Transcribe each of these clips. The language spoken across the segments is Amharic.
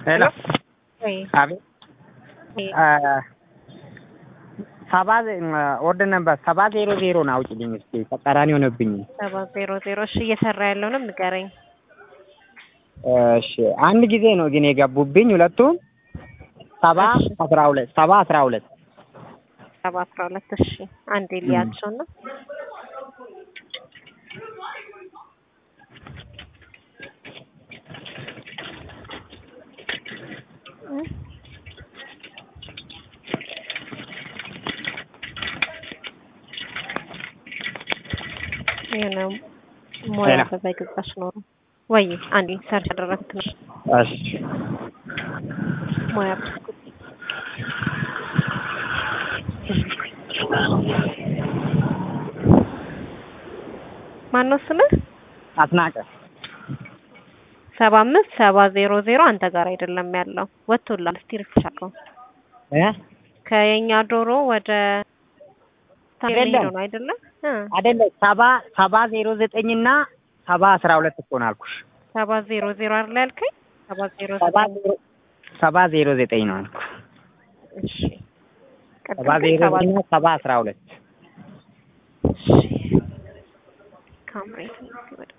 ሄሎ ወይ አቤት ሰባ ኦርደር ነበር ሰባ ዜሮ ዜሮ ነው አውጪልኝ እስኪ ተቃራኒ ሆነብኝ ሰባ ዜሮ ዜሮ እሺ እየሰራ ያለውንም ንገረኝ እሺ አንድ ጊዜ ነው ግን የገቡብኝ ሁለቱም ሰባ አስራ ሁለት ሰባ አስራ ሁለት ሰባ አስራ ሁለት እሺ አንዴ ልያቸው ነው የሆነ ሙያ ሌላ? በዛ ገዛሽ ኖሮ ወይ አንዴ ሰርች ያደረግኩት ነው እሺ ሙያ ማነው ስምህ? አስናቀ ሰባ አምስት ሰባ ዜሮ ዜሮ አንተ ጋር አይደለም ያለው ወጥቶላል። እስቲ ሪፍሬሽ አድርገው። እ ከየኛ ዶሮ ወደ አይደለም። ታሜሎ ነው አይደለም? እ አይደለም ሰባ ሰባ ዜሮ ዘጠኝ እና ሰባ አስራ ሁለት እኮ ነው አልኩሽ ሰባ ዜሮ ዜሮ አይደል ያልከኝ? ሰባ ዜሮ ሰባ ዘጠኝ ዜሮ ሰባ ዜሮ ዘጠኝ ነው አልኩ እሺ ቀጥል ሰባ ግን ዜሮ ሰባ ዘጠኝ እና ሰባ አስራ ሁለት እሺ ካምሬት ወደ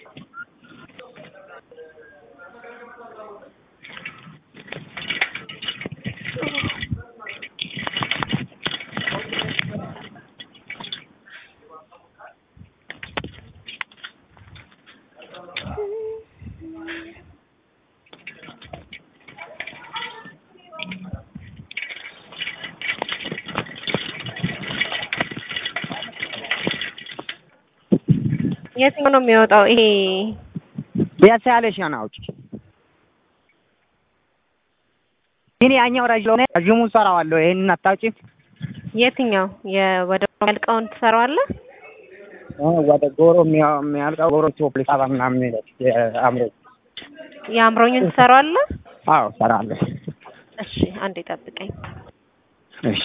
የትኛው ነው የሚወጣው? ይሄ ቢያንስ ያለሽ ነው አውጪ ግን ያኛው ረጅም ሆነ ረጅሙን ሰራዋለሁ ይሄንን አታውጪም የትኛው የወደ ያልቀውን ትሰራዋለህ? እ ወደ ጎሮ የሚያ- የሚያልቀው ጎሮ ቶፕ ሰባ ምናምን የሚለው የአእምሮ የአእምሮኝን ትሰራዋለህ? አዎ ሰራለሁ እሺ አንዴ ጠብቀኝ። እሺ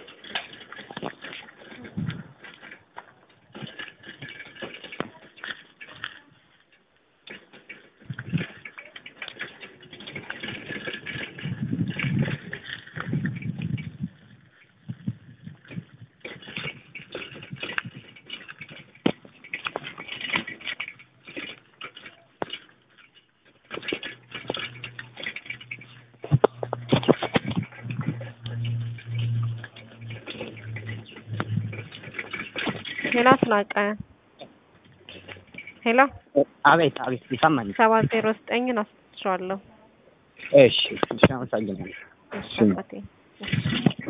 ሄሎ አስናቀ ሄሎ አቤት አቤት ይሰማኛል ሰባ ዜሮ ዘጠኝን አስቸዋለሁ። እሺ እሺ አመሰግናለሁ እሺ እሺ። አባቴ እሺ